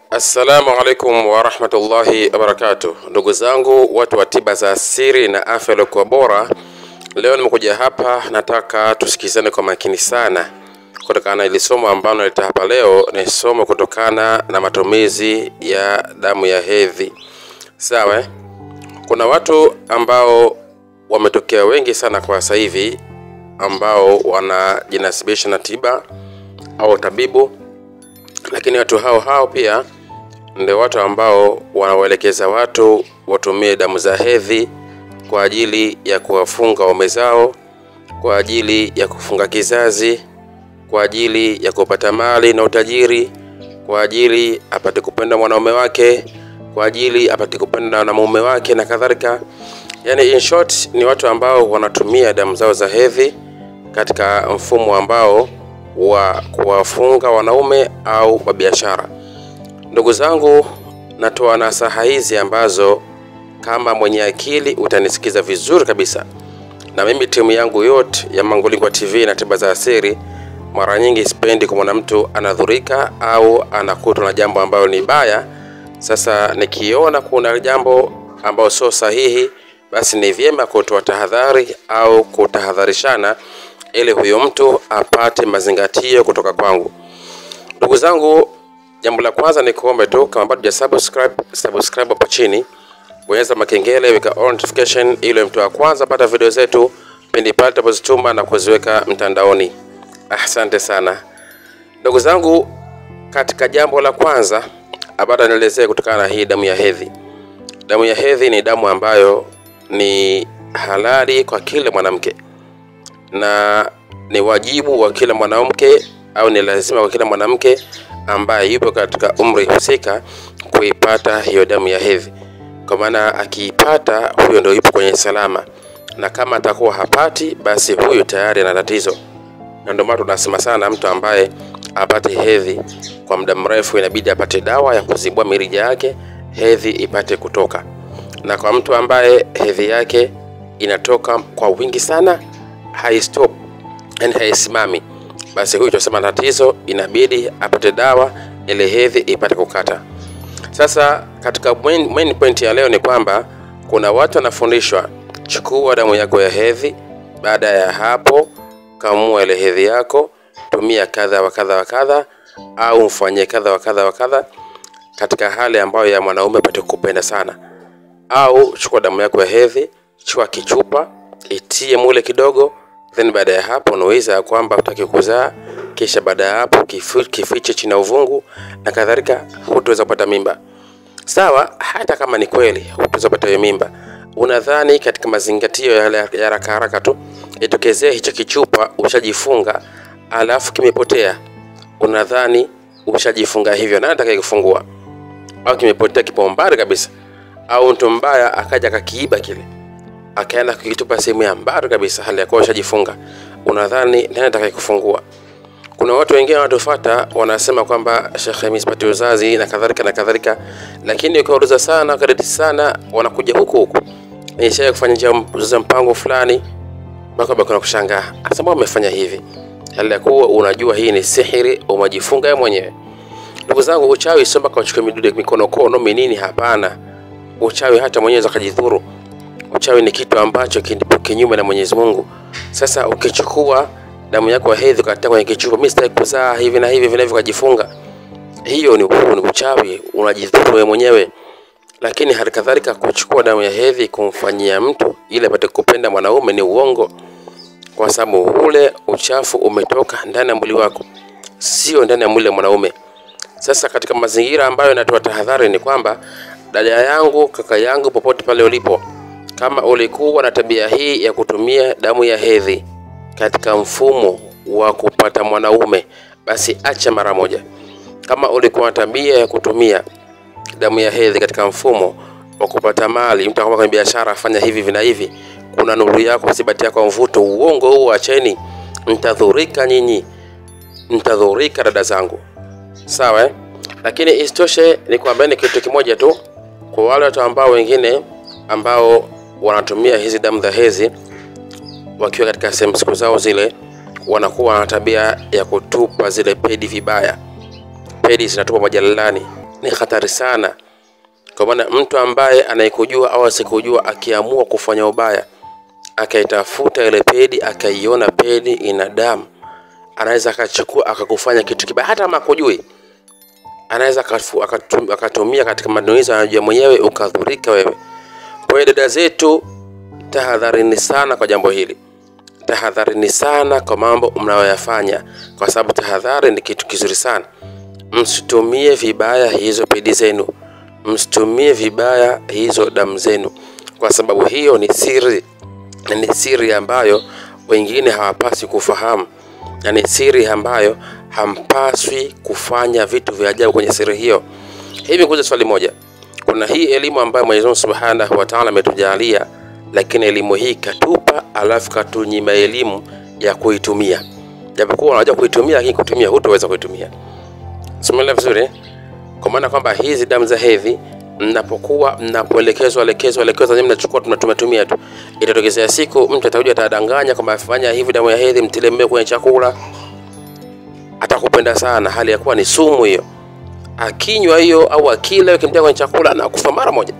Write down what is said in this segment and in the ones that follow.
Assalamu alaikum warahmatullahi wabarakatuh, ndugu zangu watu wa tiba za asili na afya iliyokuwa bora. Leo nimekuja hapa, nataka tusikizane kwa makini sana, kutokana na ili somo ambalo naleta hapa leo. Ni somo kutokana na matumizi ya damu ya hedhi. Sawa, eh? kuna watu ambao wametokea wengi sana kwa sasa hivi ambao wanajinasibisha na tiba au tabibu, lakini watu hao hao pia ndio watu ambao wanawaelekeza watu watumie damu za hedhi kwa ajili ya kuwafunga waume zao, kwa ajili ya kufunga kizazi, kwa ajili ya kupata mali na utajiri, kwa ajili apate kupenda mwanaume wake, kwa ajili apate kupenda na mume wake na kadhalika. Yani in short, ni watu ambao wanatumia damu zao za hedhi katika mfumo ambao wa kuwafunga wanaume au wa biashara. Ndugu zangu, natoa nasaha hizi ambazo kama mwenye akili utanisikiza vizuri kabisa, na mimi timu yangu yote ya Mangulingwa TV na tiba za asili, mara nyingi sipendi kumwona mtu anadhurika au anakutwa na jambo ambalo ni baya. Sasa nikiona kuna jambo ambalo sio sahihi, basi ni vyema kutoa tahadhari au kutahadharishana ili huyo mtu apate mazingatio kutoka kwangu. Ndugu zangu, jambo la kwanza ni kuombe tu, kama bado huja subscribe, subscribe hapo chini, bonyeza makengele, weka all notification ili mtu wa kwanza pata video zetu pindi pale tunapozituma na kuziweka mtandaoni. Asante sana ndugu zangu. Katika jambo la kwanza abada nielezee kutokana na hii damu ya hedhi. Damu ya hedhi ni damu ambayo ni halali kwa kila mwanamke na ni wajibu wa kila mwanamke au ni lazima kwa kila mwanamke ambaye yupo katika umri husika kuipata hiyo damu ya hedhi, kwa maana akiipata huyo ndio yupo kwenye salama, na kama atakuwa hapati, basi huyo tayari ana tatizo. Na ndio maana tunasema sana, mtu ambaye apate hedhi kwa muda mrefu inabidi apate dawa ya kuzibua mirija yake hedhi ipate kutoka, na kwa mtu ambaye hedhi yake inatoka kwa wingi sana haistop yani haisimami, basi huyu tunasema tatizo, inabidi apate dawa ili hedhi ipate kukata. Sasa katika main, main point ya leo ni kwamba kuna watu wanafundishwa, chukua damu yako ya hedhi, baada ya hapo kamua ile hedhi yako, tumia kadha wa kadha wa kadha, au mfanyie kadha wa kadha wa kadha, katika hali ambayo ya mwanaume apate kupenda sana. Au chukua damu yako ya hedhi, chukua kichupa, itie mule kidogo then baada ya hapo unaweza ya kwamba utaki kuzaa, kisha baada ya hapo kifu, kifiche chini ya uvungu na kadhalika, hutaweza kupata mimba. Sawa, hata kama ni kweli hutaweza kupata hiyo mimba, unadhani katika mazingatio ya ya haraka haraka tu itokezee hicho kichupa ushajifunga, alafu kimepotea, unadhani ushajifunga hivyo, nani atakayekufungua? Au kimepotea kipo mbali kabisa, au mtu mbaya akaja akakiiba kile akaenda kukitupa sehemu ya mbali kabisa, hali ya kuwa ushajifunga, unadhani nani atakayekufungua? Kuna watu wengine wanatufuata wanasema kwamba Sheikh, mimi sipati uzazi na kadhalika na kadhalika, lakini ukiwauliza sana kadeti sana, wanakuja huku huku, nishaye kufanya njia za mpango fulani, mpaka bado kuna kushangaa, hasa mbona umefanya hivi, hali ya kuwa unajua hii ni sihiri, umejifunga wewe mwenyewe. Ndugu zangu, uchawi sio mpaka uchukue midude mikono kono minini, hapana. Uchawi hata mwenyewe akajidhuru Uchawi ni kitu ambacho kipo kinyume na Mwenyezi Mungu. Sasa ukichukua damu yako ya hedhi ukatia kwenye kichupa, mimi sitaki kuzaa hivi na hivi vinavyo, kujifunga, hiyo ni huu ni uchawi, unajidhuru wewe mwenyewe. Lakini hali kadhalika kuchukua damu ya hedhi kumfanyia mtu ili apate kupenda mwanaume ni uongo, kwa sababu ule uchafu umetoka ndani ya mwili wako, sio ndani ya mwili wa mwanaume. Sasa katika mazingira ambayo natoa tahadhari ni kwamba, dada yangu, kaka yangu, popote pale ulipo kama ulikuwa na tabia hii ya kutumia damu ya hedhi katika mfumo wa kupata mwanaume, basi acha mara moja. Kama ulikuwa na tabia ya kutumia damu ya hedhi katika mfumo wa kupata mali, mtu akama kwenye biashara, fanya hivi vina hivi, kuna nuru yako, sibati yako mvuto, uongo huu acheni, mtadhurika nyinyi, mtadhurika dada zangu, sawa eh? Lakini isitoshe ni kuambieni kitu kimoja tu, kwa wale watu ambao wengine ambao wanatumia hizi damu za hedhi wakiwa katika sehemu siku zao zile, wanakuwa na tabia ya kutupa zile pedi vibaya. Pedi zinatupa majalalani, ni hatari sana kwa maana mtu ambaye anayekujua au asikujua akiamua kufanya ubaya akaitafuta ile pedi akaiona pedi ina damu anaweza akachukua akakufanya kitu kibaya hata kama akujui anaweza akafu- akatum- akatumia katika manuizi anajua mwenyewe ukadhurika wewe kwa hiyo dada zetu tahadharini sana kwa jambo hili tahadharini sana kwa mambo mnayoyafanya kwa sababu tahadhari ni kitu kizuri sana msitumie vibaya hizo pedi zenu msitumie vibaya hizo damu zenu kwa sababu hiyo ni siri na ni siri ambayo wengine hawapaswi kufahamu na ni siri ambayo hampaswi kufanya vitu vya ajabu kwenye siri hiyo hivi kuuza swali moja kuna hii elimu ambayo mwenyezi mungu subhanahu wa taala ametujalia lakini elimu hii katupa alafu katunyima elimu ya kuitumia japokuwa unajua kuitumia lakini kutumia hutoweza kuitumia simeelewa vizuri eh? kwa maana kwamba hizi damu za hedhi mnapokuwa mnapoelekezwa elekezwa elekezwa nyinyi mnachukua tuna- tumetumia tu itatokezea siku mtu atakuja atadanganya kwamba fanya hivi damu ya hedhi mtile mmeo kwenye chakula atakupenda sana hali ya kuwa ni sumu hiyo akinywa hiyo au akila ukimtia kwenye chakula anakufa mara moja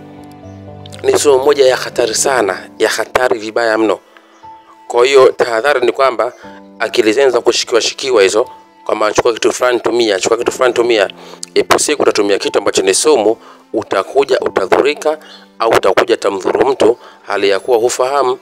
ni sumu moja ya hatari sana ya hatari vibaya mno kwa hiyo tahadhari ni kwamba akili zenu za kushikiwa shikiwa hizo kwamba chukua kitu fulani tumia, chukua kitu fulani tumia, ipo siku utatumia kitu ambacho ni sumu, utakuja utadhurika, au utakuja tamdhuru mtu hali ya kuwa hufahamu.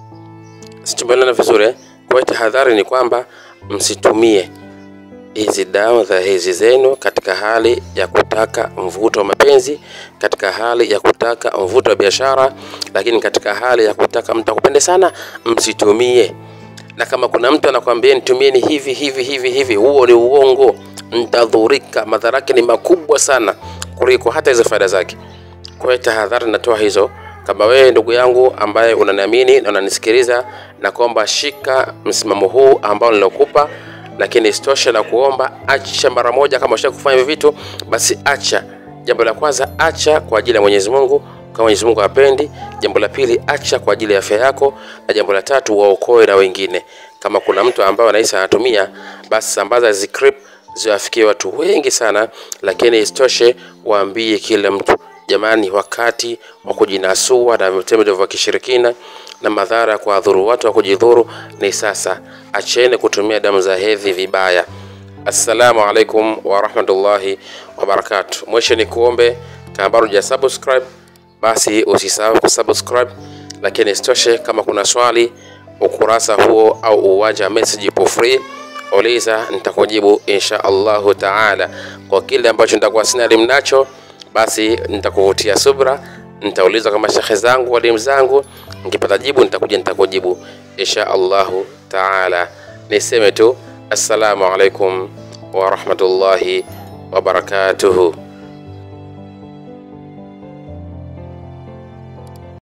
Situmelana vizuri eh? Kwa hiyo tahadhari ni kwamba msitumie hizi dawa za hizi zenu katika hali ya kutaka mvuto wa mapenzi, katika hali ya kutaka mvuto wa biashara, lakini katika hali ya kutaka mtu akupende sana, msitumie. Na kama kuna mtu anakwambia nitumieni hivi hivi hivi hivi, huo ni uongo, mtadhurika. Madhara yake ni makubwa sana kuliko hata hizo faida zake. Kwa hiyo tahadhari natoa hizo. Kama wewe ndugu yangu ambaye unaniamini na unanisikiliza, na kwamba shika msimamo huu ambao nilokupa, lakini isitoshe na kuomba acha mara moja. Kama usha kufanya hivyo vitu, basi acha. Jambo la kwanza, acha kwa ajili ya Mwenyezi Mungu kama Mwenyezi Mungu hapendi. Jambo la pili, acha kwa ajili ya afya yako, na jambo la tatu, waokoe na wengine. Kama kuna mtu ambaye anahisi anatumia, basi sambaza hizi clip ziwafikie watu wengi sana, lakini isitoshe waambie kila mtu Jamani, wakati wa kujinasua na vitendo vya kishirikina na madhara ya kuwadhuru watu wa kujidhuru ni sasa. Acheni kutumia damu za hedhi vibaya. Assalamu alaikum warahmatullahi wabarakatuh. Mwisho ni kuombe kama bado huja subscribe, basi usisahau kusubscribe, lakini isitoshe kama kuna swali ukurasa huo au uwanja wa message ipo free uliza, nitakujibu insha Allahu taala. Kwa kile ambacho nitakuwa sina elimu nacho basi nitakuvutia subra, nitauliza kama shekhe zangu walimu zangu, nikipata jibu nitakuja nitakujibu insha Allahu taala. Niseme tu assalamu alaikum wa rahmatullahi wa barakatuhu.